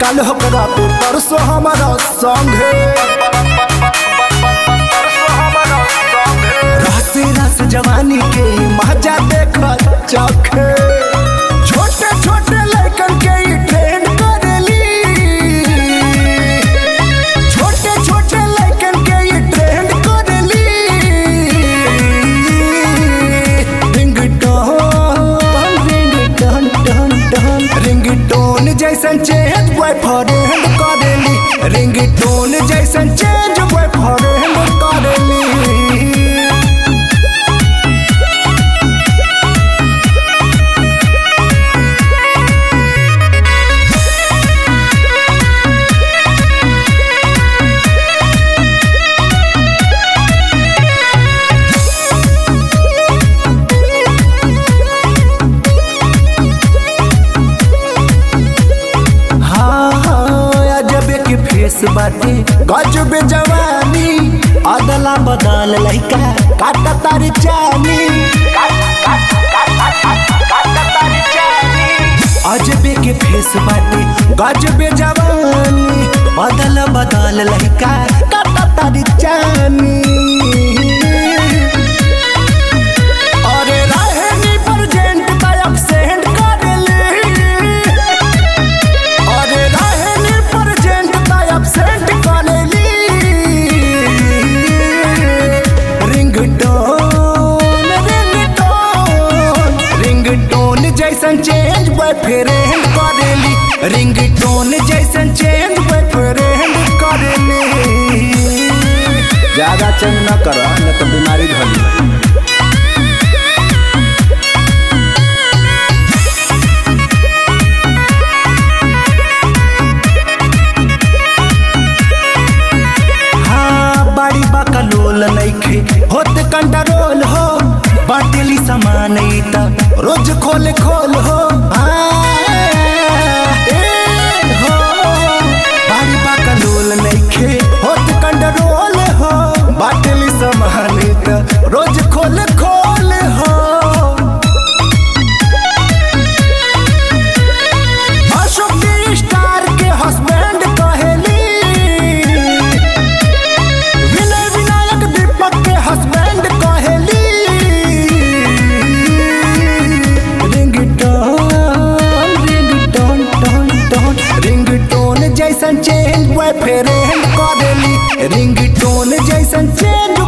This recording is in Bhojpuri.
काल होकरा पे परसों हमारा संगे रस रस जवानी के मजा देख चखे छोटे छोटे लड़कन के ई ट्रेंड करेली छोटे छोटे लड़कन के ई ट्रेंड करेली ringtone ringtone tone tone ringtone जैसन चेंज बॉयफ्रेंड करेली रिंगटोन जैसन चेंज बॉयफ्रेंड करेली हाँ हाँ अजब के फेस बाटे गजब जवानी अदला बदल लइका काटा तारी चानी अजब के फेस बाटे गजब जवानी अदल बदल लइका काटा तारी चानी अरे रहनी प्रेजेंट का एब्सेंट करेली अरे रहनी प्रेजेंट का एब्सेंट करेली रिंगटोन रिंगटोन रिंगटोन जैसन चेंज बॉयफ्रेंड करेली रिंगटोन जैसन चेंज बॉयफ्रेंड करेली ज्यादा चेंज न कर न तो बीमारी धरी हाँ बाड़ी बाका लोल नइखे होत कंट्रोल हो बाटेली सामान ई त रोज खोल खोल हो हाँ, ए हो बाड़ी बाका लोल नइखे होत कंट्रोल हो बाटेली सामान ई त रोज खोल खोल हो अशोक डी स्टार के हस्बैंड कहेली विनय विनायक दीपक के हस्बैंड कहेली ringtone ringtone tone tone ringtone जैसन चेंज बॉयफ्रेंड करेली रिंगटोन जैसन चेंज